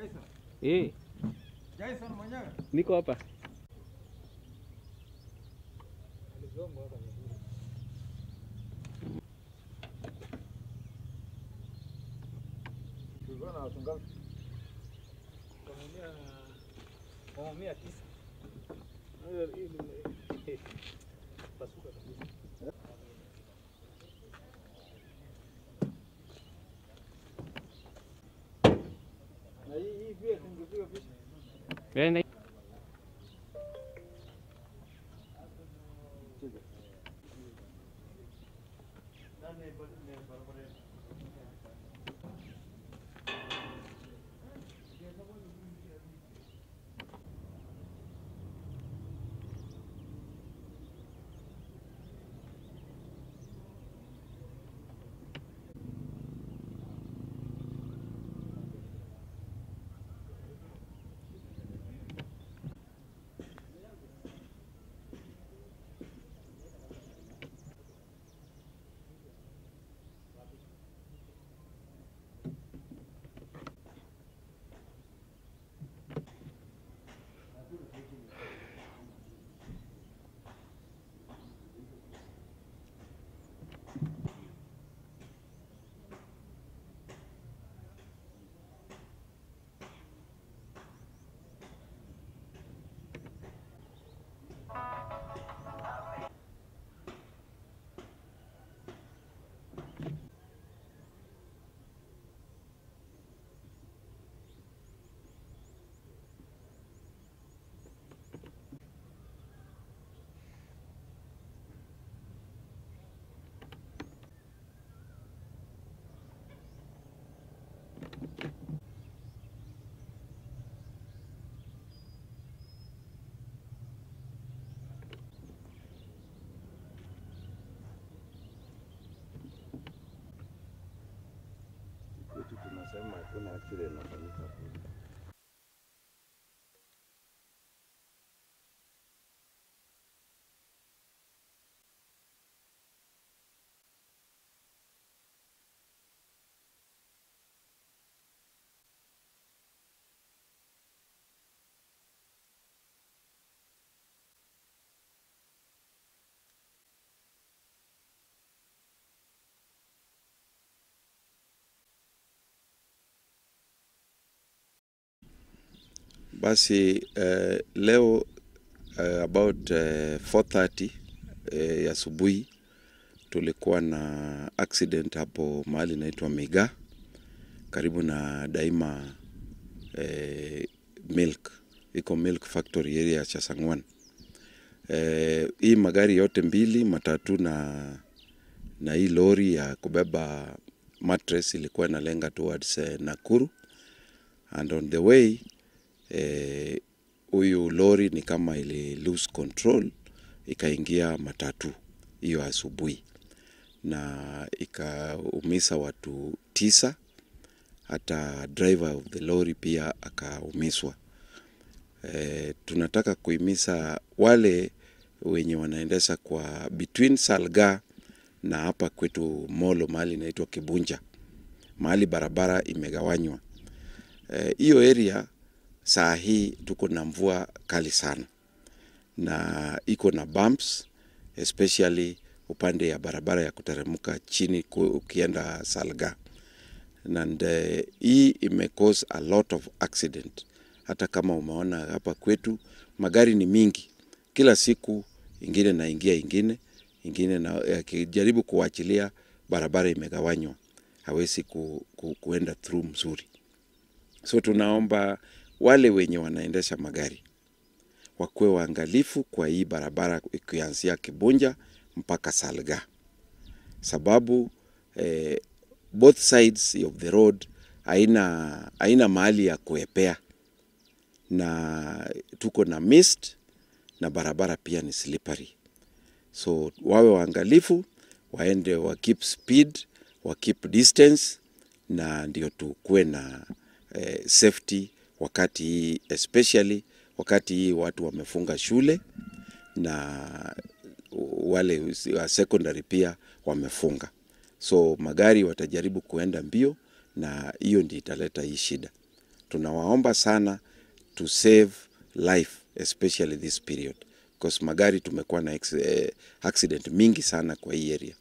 Jason. Eh, Jason mwenyewe. niko hapa. Tulikuwa na watu ngapi? mia tisa. Pasuka kabisa. Na hii hii pia tungepiga picha. Eh, na- kwetu tunasema hakuna accident inafanyika kule. Basi uh, leo uh, about uh, 4:30 uh, ya asubuhi tulikuwa na accident hapo mahali inaitwa Miga karibu na Daima eh, milk iko milk factory area ya Chasangwan. Eh, hii magari yote mbili matatu na na hii lori ya kubeba mattress ilikuwa inalenga towards eh, Nakuru and on the way eh, huyu lori ni kama ili lose control ikaingia matatu hiyo asubuhi na ikaumisa watu tisa hata driver of the lorry pia akaumiswa. E, tunataka kuhimiza wale wenye wanaendesha kwa between Salga na hapa kwetu Molo mahali inaitwa Kibunja, mahali barabara imegawanywa hiyo e, area saa hii tuko na mvua kali sana na iko na bumps especially upande ya barabara ya kuteremka chini ku- ukienda Salga and uh, hii ime cause a lot of accident. Hata kama umeona hapa kwetu magari ni mingi, kila siku ingine naingia ingine ingine na yakijaribu kuachilia, barabara imegawanywa, hawezi ku, ku, kuenda through mzuri. So tunaomba wale wenye wanaendesha magari wakuwe waangalifu kwa hii barabara ikianzia Kibunja mpaka Salga, sababu eh, both sides of the road haina haina mahali ya kuepea, na tuko na mist na barabara pia ni slippery, so wawe waangalifu, waende wa keep speed, wa keep distance, na ndio tukuwe na eh, safety wakati hii especially wakati hii watu wamefunga shule na wale wa secondary pia wamefunga, so magari watajaribu kuenda mbio, na hiyo ndio italeta hii shida. tunawaomba sana to save life especially this period because magari tumekuwa na ex- eh, accident mingi sana kwa hii area